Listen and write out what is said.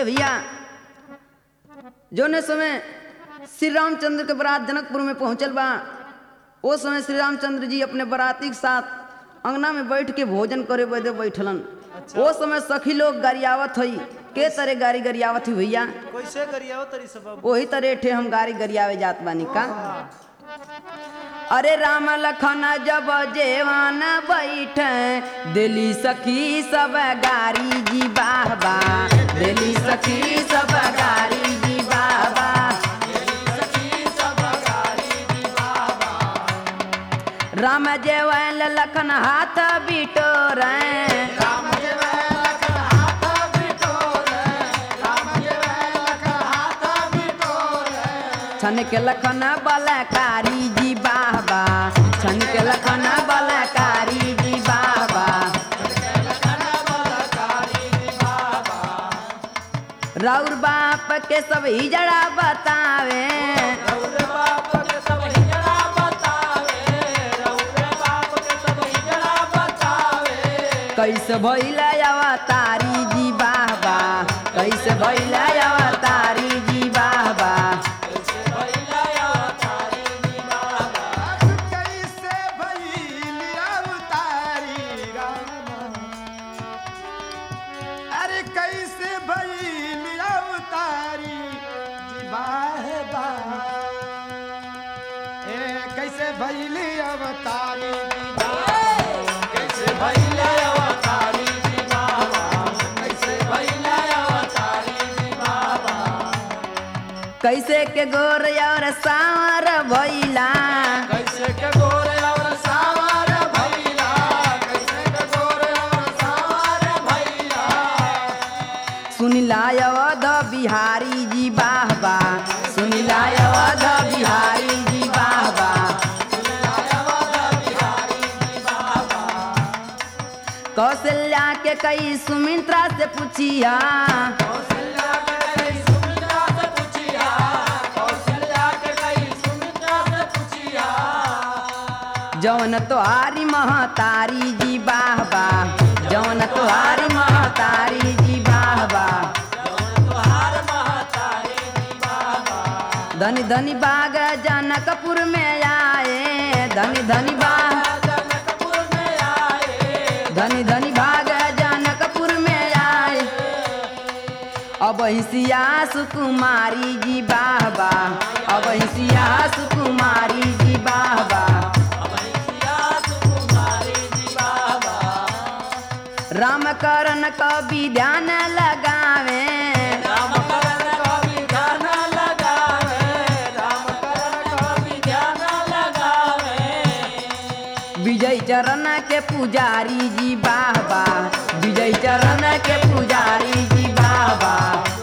ए भैया जोने समय श्री रामचंद्र के बारात जनकपुर में पहुंचल बा ओ समय श्री रामचंद्र जी अपने बराती के साथ अंगना में बैठ के भोजन करे बदे बैठलन ओ समय सखी लोग गरियावत हई के तरह गाड़ी गरियावत हुई भैया कैसे करिया तरी सब वही तरह ठे हम गाड़ी गरियावे जात बानी का अरे राम लखन जब जेवान बैठे दिली सखी सब गारी जी बाबा दिली सखी सब गारी जी बाबा राम जेवल लखन हाथ बिटोर छन के लखन बलकारी जी बाबा छन के लखन बलकारी जी बाबा राउर बाप के सब हिजड़ा बतावे कैसे भैल अवतारी जी बाबा कैसे भैल अवतारी जी बाबा कैसे भइल अवतारी राम अरे कैसे भइल अवतारी जीवाह बा ए कैसे भइल अवतारी कैसे भइल अवतारी कैसे भइल अवतारी कैसे के गोर और सावर भैला कैसे के गोरे और सावर भैला कैसे के गोरे और सावर भैला सुनिला अवध बिहारी जी बाबा सुनिला अवध बिहारी जी बाबा कौशल्या के कई सुमित्रा से पूछिया कौशल्या के कई सुमित्रा से पूछिया कौशल्या के कई सुमित्रा से पूछिया जौन तोहारी महतारी जी बाबा जौन तोहारी महतारी जी बाबा धनी धनी बाग जनकपुर में आए धनी धनी बाग जनकपुर में आए धनी धनी भाग जनकपुर में आए अब हिसिया सुकुमारी जी बाबा अब हिसिया सुकुमारी जी बाबा राम करण कवि ध्यान लगावे राम करण कवि ध्यान लगावे राम करण कवि ध्यान लगावे विजय चरण के पुजारी जी बाबा विजय चरण के पुजारी जी बाबा